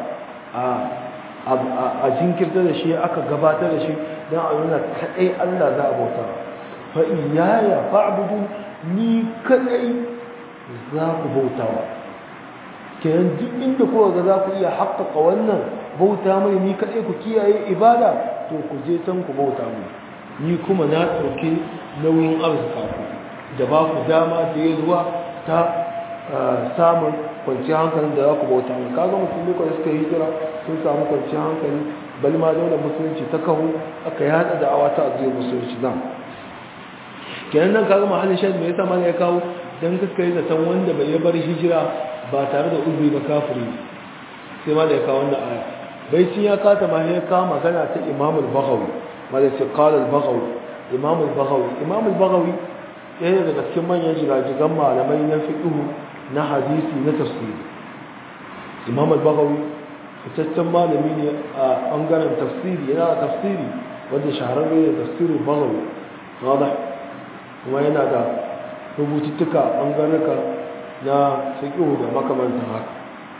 a jinkirta da shi aka gabatar da shi don a nuna kadai Allah za a bauta fa iyaya fa'budu ni kadai za ku bautawa kenan duk inda kowa ga za ku iya haƙƙaƙa wannan bauta mai ni kadai ku kiyaye ibada to ku je can ku bauta mai ni kuma na ɗauki nauyin arzika ku da ba ku dama da ya zuwa ta samun kwanciyar hankalin da za ku bauta mai kaga musulmi kwanci suka hijira sun samu kwanciyar hankali bal ma daular musulunci ta kawo aka yada da awa ta azuyar musulunci nan kenan nan kaga mahallin shan me yasa mana ya kawo dan kaska yi zaton wanda bai bar hijira ba tare da uzuri ba kafiri sai ma da ya kawo wannan aya bai cin ya kata ma ya kawo magana ta imam al-baghawi ma da ce qala al-baghawi imam al-baghawi imam al-baghawi ɗaya daga cikin manyan jiragigan malamai na fiqh na hadisi na tafsiri imam al-baghawi fitaccen malami ne a ɓangaren tafsiri yana da tafsiri wanda shahararre ne tafsirin baghawi wada kuma yana da rubututtuka a ɓangarnuka na fiqh da makamantan haka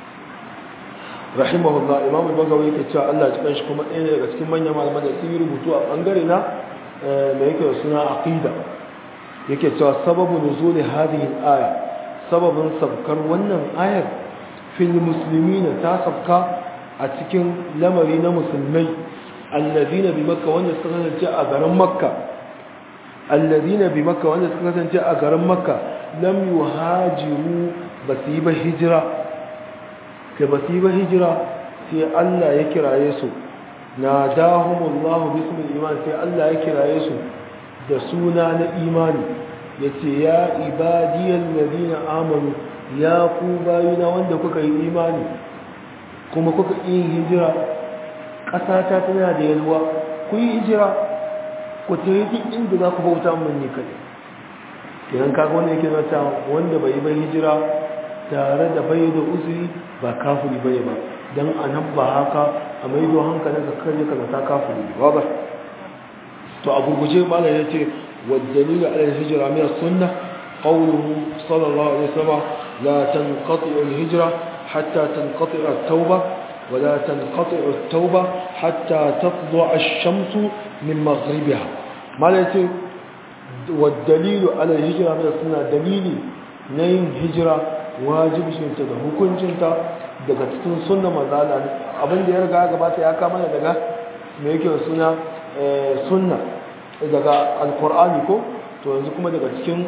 rahimahullah imam al-bagawi yake cewa Allah ya shi kuma ɗaya daga cikin manyan malaman da sun yi rubutu a bangare na da yake da suna aqida yake cewa sababu nuzuli hadhihi al-aya sababin sabkar wannan ayar fil muslimin ta sabka a cikin lamari na musulmai alladina bi makka wanda suka kasance a garin makka alladina bi makka wanda suka kasance a garin makka lam yuhajiru basu yi ba hijira kai ba su yi ba hijira sai Allah ya kiraye su na dahumullahu bismil iman sai Allah ya kiraye su da suna na imani ya ce ya ibadiyar ladina amanu ya ku bayuna wanda kuka yi imani kuma kuka yi hijira ƙasata tana da yalwa ku yi hijira ku ta yi duk inda za ku bauta mun ne kaɗai idan kaga wanda yake zata wanda bai yi ba hijira tare da bai da uzuri ba kafiri bane ba dan anan ba haka a maido hankalin ka kare ka zata kafiri ba ba to a gurguje malam yace والدليل على الهجرة من السنة قوله صلى الله عليه وسلم لا تنقطع الهجرة حتى تنقطع التوبة ولا تنقطع التوبة حتى تطلع الشمس من مغربها ما يتي والدليل على الهجرة من السنة دليل نين هجرة واجب شنتا da hukuncinta daga cikin sunna manzala abin da ya riga gabata ya kama daga me yake suna sunna daga alkur'ani ko to yanzu kuma daga cikin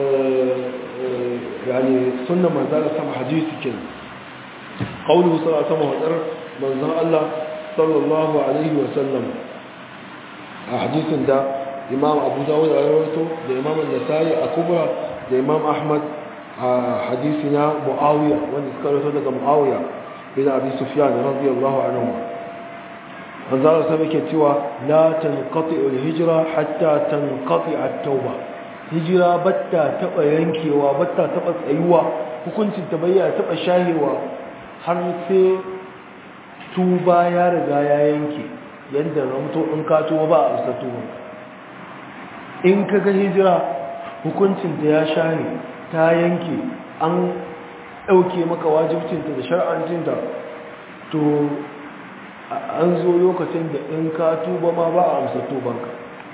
yani sunna manzala sama hadisi kenan qawluhu sallallahu alaihi wasallam wadar manzon Allah sallallahu alaihi wasallam a hadisin da imam abu dawud ya rawaito da imam an-nasai a kubra da imam ahmad a hadisi na muawiya wanda suka rawaito daga muawiya bin abi sufyan radiyallahu anhu manzara sai yake cewa la tanqati al-hijra hatta tanqati at-tauba hijira batta taba yankewa batta taba tsayuwa hukuncin ta bayyana taba shahewa har sai tuba ya riga ya yanke yanda ramto in ka tuba ba a bisa tuba in ka ga hijira hukuncin ta ya shahe ta yanke an dauke maka wajibcinta da shar'ancinta to an zo lokacin da in ka tuba ma ba a amsa tubanka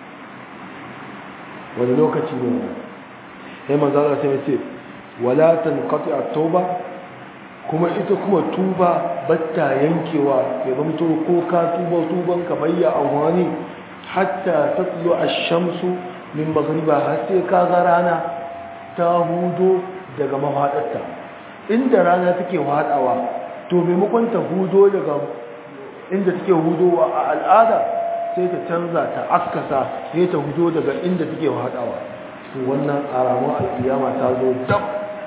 wani lokaci ne wani ya manzana sai ce wala tanqati at-tauba kuma ita kuma tuba batta yankewa ya zamto ko ka tuba tuban ka bayya amfani hatta tatlu ash-shamsu min maghriba har sai ka ga rana ta hudo daga mafadarta inda rana take hadawa to maimakon ta hudo daga inda take hudowa a al'ada sai ta canza ta askasa sai ta hudo daga inda take haɗawa to wannan alamun alƙiyama ta zo dab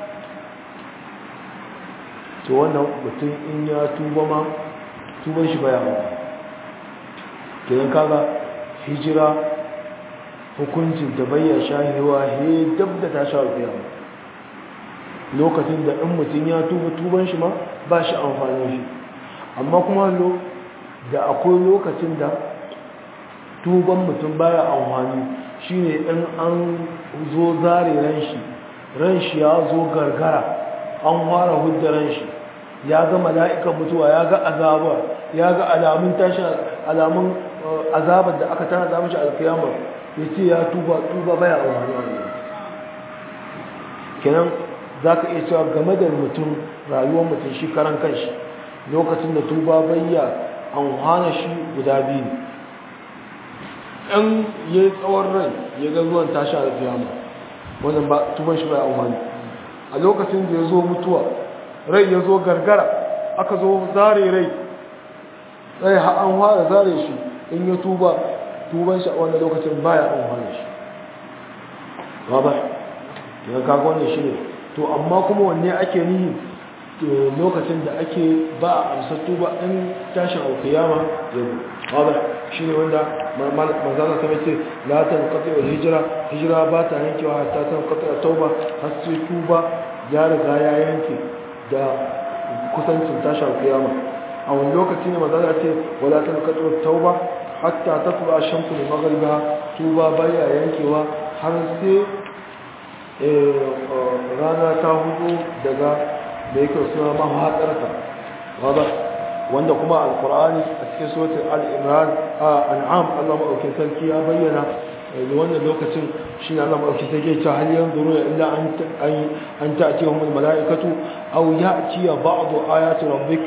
to wannan mutum in ya tuba ma tuban shi baya hauka kenan kaga hijira hukuncin da bayyana shahewa he dab da ta sha alƙiyama lokacin da in mutum ya tuba tuban shi ma ba shi amfani shi amma kuma da akwai lokacin da tuban mutum baya amfani shine in an zo zare ran shi ran shi ya zo gargara an fara hudda ran shi ya ga mala'ikan mutuwa ya ga azaba ya ga alamun tashi alamun azabar da aka tana da mishi alkiyama yace ya tuba tuba baya amfani kenan zaka iya cewa game da mutum rayuwar mutum shi karan kanshi lokacin da tuba bayya an hana shi guda biyu ɗan ya yi tsawon rai ya ga zuwan tashi alkiyama wannan ba tuban shi bai amfani a lokacin da ya zo mutuwa rai ya zo gargara aka zo zare rai rai an fara zare shi in ya tuba tuban shi a wannan lokacin baya amfani shi ba ba ya kaga wannan shi ne to amma kuma wanne ake nihi lokacin da ake ba a amsar tuba in tashin alkiyama ya zo ba ba shi ne wanda manzana ta mace latin katsayo hijira hijira ba ta yankewa hatta ta katsayo tauba har sai tuba ya riga ya yanke da kusancin tashar kiyama a wani lokaci ne manzana ce wala ta katsayo tauba hatta ta tuba shamsu da magariba tuba baya yankewa har sai rana ta hudu daga da yake suna mahaɗarta wadda wanda kuma alkur'ani a cikin suratul al-imran an'am Allah madaukakin sarki ya bayyana da wannan lokacin shine Allah madaukakin sarki ya ce hal yanzuru illa an an ta'tihum al-mala'ikatu aw ya'ti ba'd ayati rabbik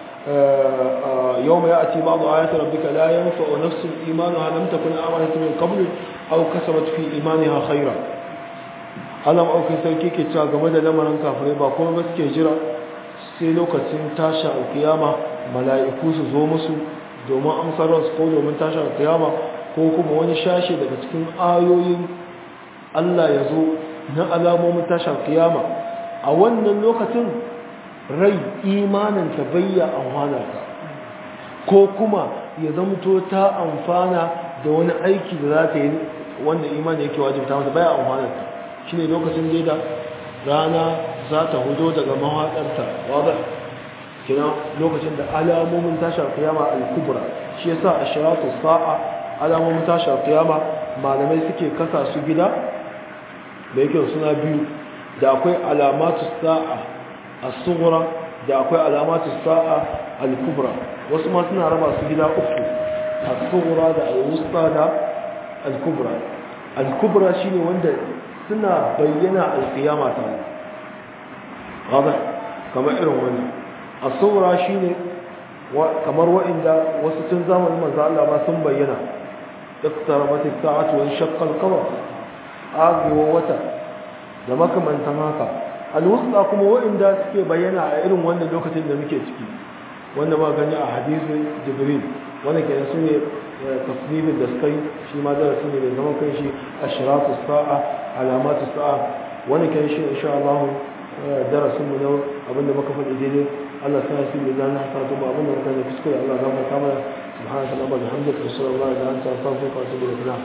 يوم يأتي بعض آيات ربك لا ينفع نفس إيمانها لم تكن آمنت من قبل أو كسبت في إيمانها خيرا Allah maɗaukin sarki ke cewa game da lamarin kafirai ba kuma ba suke jira sai lokacin tashin alkiyama mala'iku su zo musu domin amsar ransu ko domin tashin alkiyama ko kuma wani shashe daga cikin ayoyin Allah ya zo na alamomin tashin alkiyama a wannan lokacin rai imanin ta bayya amfana ta ko kuma ya zamto ta amfana da wani aiki da za ta yi wanda imani yake wajibta mata baya amfana ta shi ne lokacin da rana za ta hudo daga mawaƙarta wadda kina lokacin da alamomin tashar kiyama al-kubra shi yasa a shiratu sa'a alamomin tashar kiyama malamai suke kasa su gida da yake suna biyu da akwai alamatu sa'a as-sughra da akwai alamatu sa'a al-kubra wasu ma suna raba su gida uku as-sughra da al-wusta da al-kubra al-kubra shine wanda suna bayyana alkiyama ta gaba kamar irin wani a saura shi ne kamar wa'inda wasu tun zamanin manzo Allah ba sun bayyana iqtarabat as-sa'atu wa shaqqa al-qamar agewa wata da makamantan haka al-wusta kuma wa'inda suke bayyana a irin wannan lokacin da muke ciki wanda ba gani a hadisin jibril wanda ke su ne tasnifin da suka yi shi ma darasi ne mai zaman kan shi ashratu sa'a alamatu sa'a wani kan shi insha Allah darasin mu na abinda muka faɗi daidai Allah sa shi da zan haka to ba abinda muka yi kuskure Allah zama ta mana subhanaka allahumma bihamdika sallallahu alaihi wa anta astaghfiruka wa atubu ilaik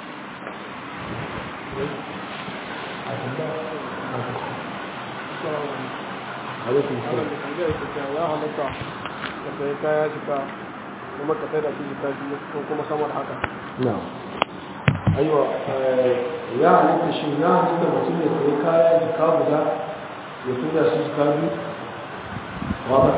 alaikum salam ya halatta ka sai kaya jika kuma ka sai da su jika biyu ko kuma samar haka na'am aiwa ya halitta shi ya halitta mutum ya sayi kaya jika guda ya tura shi jika biyu wadda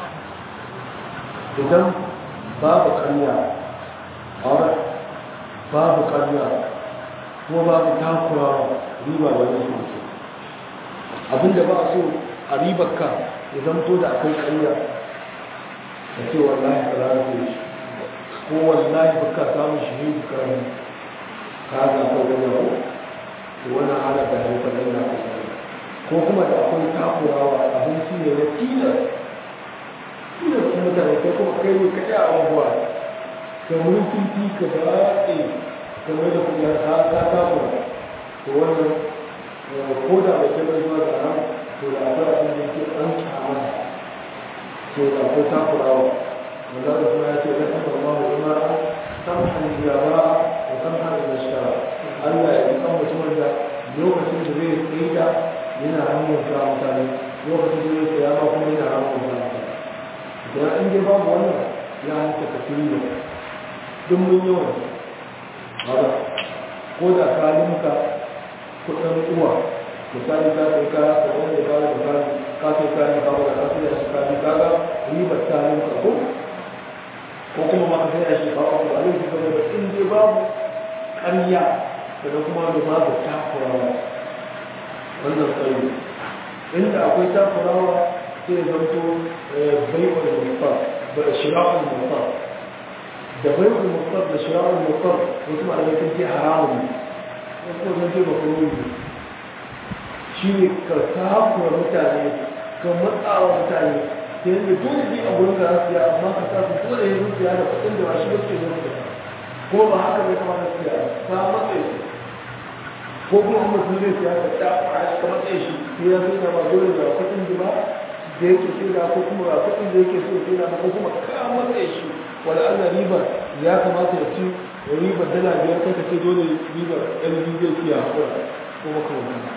idan babu karya wadda babu karya ko babu takurawa riba wani sosai abinda ba a so a ribarka ya zamto da akwai karya da ce wallahi ka zara shi ko wallahi baka samun shi ne karami kaga ko da yau to wannan hana da haifar da na ko kuma da akwai takurawa abinci ne na tilas tilas kuma mutane kai kuma kai ne kaɗai a abubuwa ka wurin titi ka daɗe kamar da kuma ta ta takura to wannan ko da bai kai zuwa da ran to da akwai abin da yake an kyamata to da akwai takurawa wanda da kuma ya ce da taɓa ma wa imara samhan biyara da samhan da shara Allah ya yi kan mutumin da lokacin da zai tsaye da yana hannun sa mutane lokacin da zai tsaya ma kuma yana hannun sa mutane da in dai babu wannan ya hanta ka tuni da duk mun yawan haka ko da ka limka kudin uwa misali ka kai kaya ka wanda ya fara misali ka kai kaya ka wanda ka sai shi ka bi kaga ribar ta limka ko ko kuma ma ka sai shi ka ko a lokacin da in dai babu ƙarya da kuma da babu takurawa wannan tsayi inda akwai takurawa sai ya zanto bai'ul muftar da shira'ul muftar da bai'ul muftar da shira'ul muftar wasu malamai sun ce haramun ne wasu kuma sun ce ba kuma yi shi ne ka takura mutane ka matsawa mutane ta yadda dole ne a gurin ka siya amma ka sa su dole yin siya da kuɗin da ba shi ba suke zuwa kuma ba haka bai kamata siya ta matsayi ko kuma an mutum zai siya ka ta fara ka matsayi shi sai ya sai ba dole da kuɗin da ba da yake sai da ko kuma ga kuɗin da yake so sai da ko kuma ka matsayi shi wala Allah riba ya kamata ya ci riba dala biyar kai ka ce dole riba ɗan biyu zai siya hakura ko maka wannan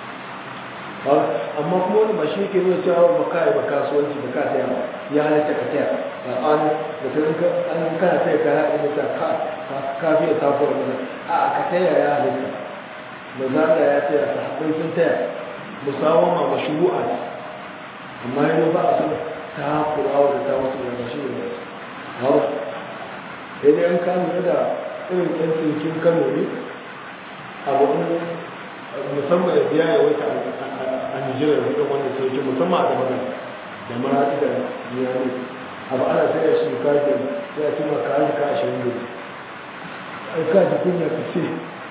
amma kuma wani ba shi yake nuna cewa ba ka yi ba kasuwanci ba ka taya ba ya halatta ka taya ba an da ta rinka an kana taya ka haɗe da ta ka ka fiye tafuwar mana a ka taya ya halatta ba za ka ya taya ta haɗin sun taya musawama ma shuru'a ne amma yanzu ba a san ta kulawa da ta wasu daga shi ne hau sai dai an kama da irin ɗan tsinkin kano ne abu musamman da biya ya wata a nigeria da wanda sauki musamman a damarar da marati da biyani abu ana sai ya shi kafin ya ci ma kayan ka ashirin da ai ka ji kunya ka ce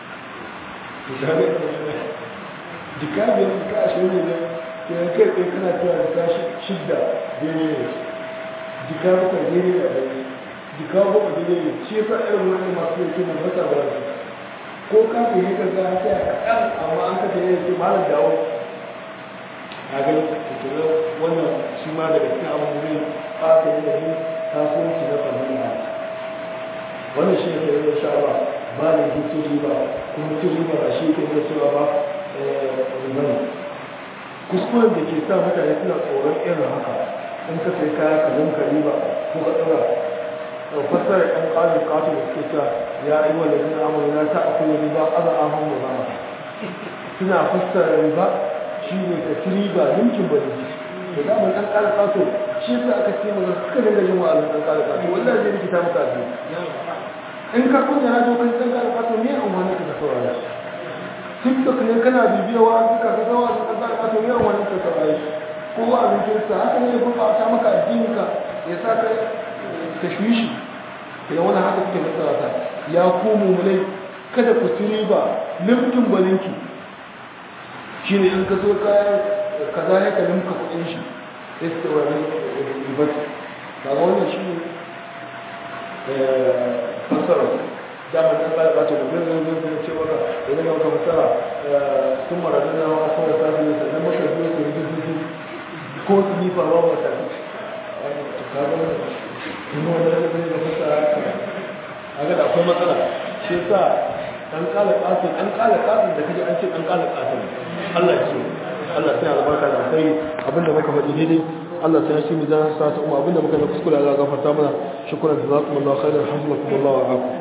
jika biyar ka ashirin da ke yan kai kai kana cewa jika shidda daidai ne jika bakwai daidai da ɗari jika bakwai daidai ne shi yasa irin wani masu yake na masa ba su ko kafin yi ka ga sai a kaɗan amma an kasa yin ce malar dawo a ga tutunan wannan shi ma daga cikin abin da zai fata yin da yin kasuwanci na fahimta wannan shi ne ke yin sha'awa ba da hutu riba kuma hutu riba ba shi ke zai cewa ba ribani kuskuren da ke sa mutane suna tsoron irin haka in ka sai kaya ka zanka riba ko ka ɗaura fassarar ɗan ƙarin ƙato da suke cewa ya yi wa lalina amur ya ta akwai riba ana ahun da zama suna fassara riba shi ne ka ci riba yankin ba da damar ɗan ƙarin ƙato shi yasa aka ce mana suka dinga yin wa'azin ɗan ƙarin ƙato wallahi zai rikita maka a in ka kunya na dogon ɗan ƙarin ƙato me an wani ka saurara tiktok ne kana bibiya wa'azin ka ga wa'azin ɗan ƙarin ƙato me an wani ka saurara ko wa'azin kirista haka ne ya gurɓata maka addininka ya sa ka tashwishi da wani haka suke masarata ya ku mummunai kada ku ci riba limkin balinki shi ne in ka zo kayan kaza ya ka limka kudin shi ya su wani ribati ba ga wannan shi ne fasara damar ɗan ƙara ɓata da zai zai zai ce maka idan ka fasara sun maradun na wa kawai sa su yi sannan maka biyo su yi ko su yi faruwa ba ta kuma wanda ya zai da fasa a ga da akwai matsala shi sa an kala kasin an kala kasin da kaje an ce an kala kasin Allah ya ce Allah sai albarka da sai abinda muka faɗi daidai Allah sai shi mu zan sa ta umma abinda muka da kuskure Allah gafarta mana shukran jazakumullahu khairan hamdakumullahu wa